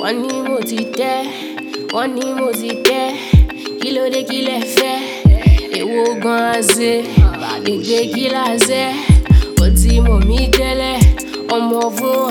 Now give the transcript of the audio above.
wọ́n ní mo ti tẹ́ wọ́n ní mo ti tẹ́ kí ló dé kí lẹ fẹ́ èwo gan-an ṣe ìgbé kí la ṣe ó ti mọ̀ mí tẹ́lẹ̀ ọmọ fún